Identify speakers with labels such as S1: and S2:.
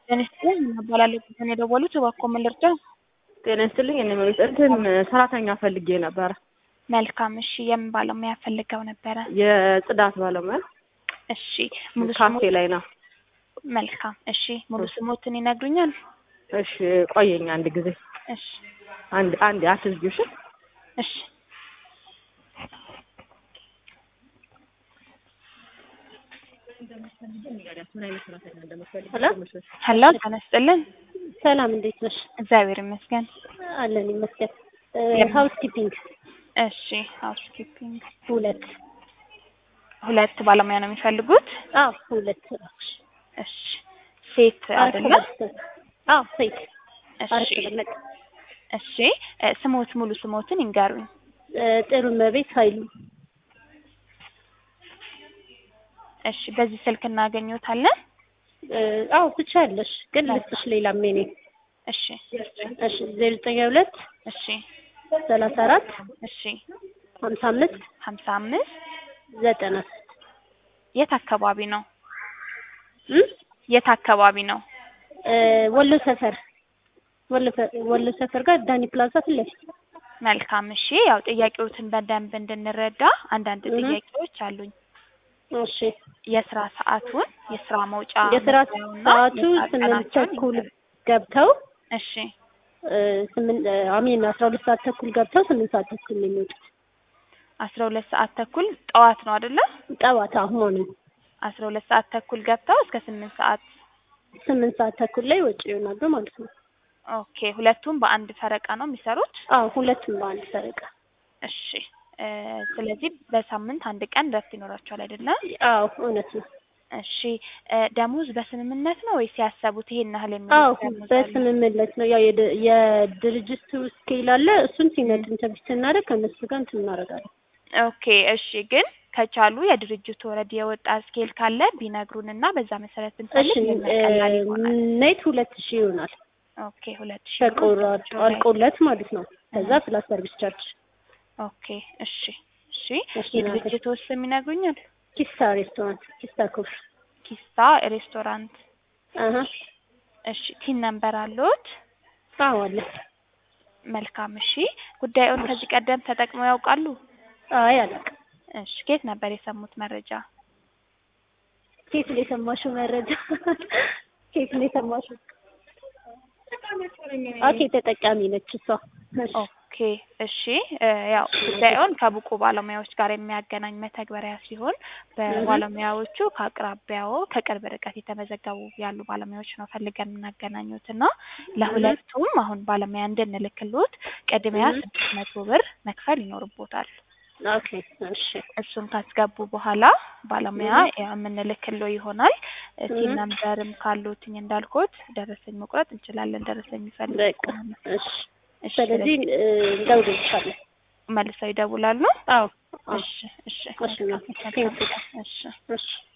S1: ጤና ይስጥልኝ እባላለሁ ከሆነ የደወሉት እባክዎ ምን ልርዳው?
S2: ጤና ይስጥልኝ እኔ መቤት እንትን ሰራተኛ ፈልጌ ነበረ።
S1: መልካም እሺ የምን ባለሙያ ፈልገው ነበረ?
S2: የጽዳት ባለሙያ
S1: እሺ ሙሉ
S2: ካፌ
S1: ስሙ
S2: ላይ ነው።
S1: መልካም እሺ ሙሉ ስሞትን ይነግሩኛል?
S2: እሺ ቆየኝ አንድ ጊዜ
S1: እሺ
S2: አንድ አንድ አትዝጊው እሺ።
S1: እሺ
S3: ሄሎ
S1: ሄሎ ጤና ይስጥልን
S3: ሰላም፣ እንዴት ነሽ?
S1: እግዚአብሔር ይመስገን።
S3: አለን ይመስገን።
S1: የም-
S3: ሀውስ ኪፒንግ
S1: እሺ ሃውስ ኪፒንግ
S3: ሁለት
S1: ሁለት ባለሙያ ነው የሚፈልጉት?
S3: አዎ ሁለት
S1: እሺ ሴት አይደለ?
S3: አዎ ሴት
S1: እሺ
S3: አሪፍ ተቀመጥ
S1: እሺ እ ስሞት ሙሉ ስሞትን ይንገሩኝ።
S3: ጥሩ መቤት ኃይሉ
S1: እሺ በዚህ ስልክ እናገኘዎታለን?
S3: አዎ ብቻ ያለሽ ግን ልስጥሽ ሌላ ሜኔ
S1: እሺ
S3: እሺ ዜሮ ዘጠኝ ሁለት
S1: እሺ
S3: ሰላሳ አራት
S1: እሺ
S3: ሀምሳ አምስት
S1: ሀምሳ አምስት
S3: ዘጠና
S1: የት አካባቢ ነው?
S3: እም?
S1: የት አካባቢ ነው?
S3: ወሎ ሰፈር ወሎ ፈ- ወሎ ሰፈር ጋር ዳኒ ፕላዛ ፊት ለፊት
S1: መልካም እሺ ያው ጥያቄዎትን በደንብ እንድንረዳ አንዳንድ
S3: እህ።
S1: ጥያቄዎች አሉኝ።
S3: እሺ
S1: የስራ ሰዓቱን የስራ መውጫ
S3: የስራ
S1: መግቢያውና
S3: ሰዓቱ
S1: የሰዓት
S3: ስምንት
S1: ቀናቸውን
S3: ተኩል
S1: ይንገሩኝ።
S3: ገብተው
S1: እሺ
S3: እ፣ ስምንት አሚን አስራ ሁለት ሰዓት ተኩል ገብተው ስምንት ሰዓት ተኩል ነው የሚወጡት።
S1: አስራ ሁለት ሰዓት ተኩል ጠዋት ነው አይደለ?
S3: ጠዋት አሁን
S1: አስራ ሁለት ሰዓት ተኩል ገብተው እስከ ስምንት ሰዓት
S3: ስምንት ሰዓት ተኩል ላይ ወጪ ይሆናሉ ማለት ነው።
S1: ኦኬ ሁለቱም በአንድ ፈረቃ ነው የሚሰሩት?
S3: አዎ ሁለቱም በአንድ ሰረቃ።
S1: እሺ እ ስለዚህ በሳምንት አንድ ቀን እረፍት ይኖራቸዋል አይደለ?
S3: አዎ እውነት ነው።
S1: እሺ እ ደሞዝ በስምምነት ነው ወይስ ያሰቡት ይሄን ያህል
S3: አዎ
S1: የሚሉት ደሞዝ አለ?
S3: በስምምነት ነው። ያው የድ- የድርጅቱ ስኬል አለ። እሱን ሲመጡ ኢንተርቪው ስናደርግ ከእነሱ ጋር እንትን እናደርጋለን።
S1: ኦኬ እሺ ግን ከቻሉ የድርጅቱ ወረድ የወጣ ስኬል ካለ ቢነግሩንና በዛ መሰረት
S3: እሺ
S1: ብንፈልግ ምን ቀላል ይሆናል።
S3: ኔት ሁለት ሺህ ይሆናል
S1: ኦኬ ሁለት ሺህ ብር
S3: ተቆራጭ
S1: እጃቸው ላይ።
S3: አልቆለት ማለት ነው። ከዛ ፕላስ ሰርቪስ ቻርጅ
S1: ኦኬ እሺ እሺ
S3: እሺ፣
S1: የድርጅቱ ስም ይነግሩኛል?
S3: ኪስታ ሬስቶራንት ኪስታ ኮፍ
S1: ኪስታ ሬስቶራንት።
S3: አሀ
S1: እሺ ቲን ነምበር አለዎት?
S3: አዎ አለ።
S1: መልካም እሺ ጉዳዩን ከዚህ ቀደም ተጠቅመው ያውቃሉ?
S3: አይ አላውቅም።
S1: እሺ ከየት ነበር የሰሙት መረጃ?
S3: ኬት ነው የሰማሽው መረጃ? ኬት ነው የሰማሽው? ኦኬ ተጠቃሚ ነች እሷ። እሺ
S1: ኦኬ እሺ እ ያው ጉዳዩን ከብቁ ባለሙያዎች ጋር የሚያገናኝ መተግበሪያ ሲሆን በባለሙያዎቹ ከአቅራቢያው ከቅርብ ርቀት የተመዘገቡ ያሉ ባለሙያዎች ነው ፈልገን የምናገናኙት እና ለሁለቱም አሁን ባለሙያ እንድንልክሎት ቅድሚያ ስድስት መቶ ብር መክፈል ይኖርቦታል።
S3: ኦኬ እሺ
S1: እሱን ካስገቡ በኋላ ባለሙያ የምንልክሎ ይሆናል። ሲም ነምበርም ካሉትኝ እንዳልኩት ደረሰኝ መቁረጥ እንችላለን። ደረሰኝ የሚፈልግ
S3: በቃ
S1: ከሆነ
S3: እሺ።
S1: እሺ፣
S3: ስለዚህ እ፣ እንደውልልሻለን።
S1: መልሰው ይደውላሉ።
S3: አዎ አዎ
S1: እሺ እሺ
S3: እሺ፣ ቴንክ ዩ።
S1: እሺ
S3: እሺ